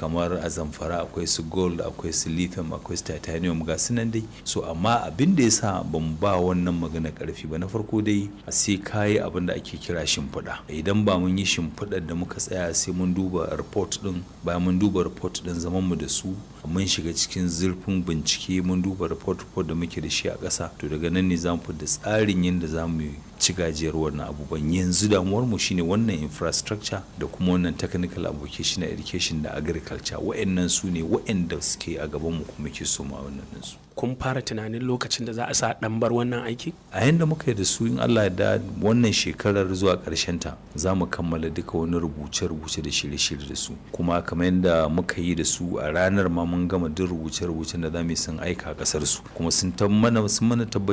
kamar a zamfara akwai su gold akwai su lithium akwai su titanium ga su nan dai so amma abin da ya sa ban ba wannan magana karfi ba na farko dai sai kayi abin da ake kira shimfiɗa idan ba mun yi shimfiɗar da muka tsaya sai mun duba report din bayan mun duba report din zaman mu da su mun shiga cikin zurfin bincike mun duba report report da muke da shi a ƙasa to daga nan ne zamu da tsarin yadda za mu ci gajiyar wannan abubuwan yanzu damuwar mu shine wannan infrastructure da kuma wannan technical application education da agriculture wa'annan su ne wa'anda suke a gaban mu kuma ke so ma wannan su kun fara tunanin lokacin da za a sa ɗan bar wannan aiki a yanda muka yi da su in Allah da wannan shekarar zuwa ƙarshen ta za mu kammala duka wani rubuce-rubuce da shirye-shirye da su kuma kamar yadda muka yi da su a ranar ma mun gama duk rubuce-rubucen da za mu yi sun aika a ƙasar su kuma sun mana sun mana tabbaci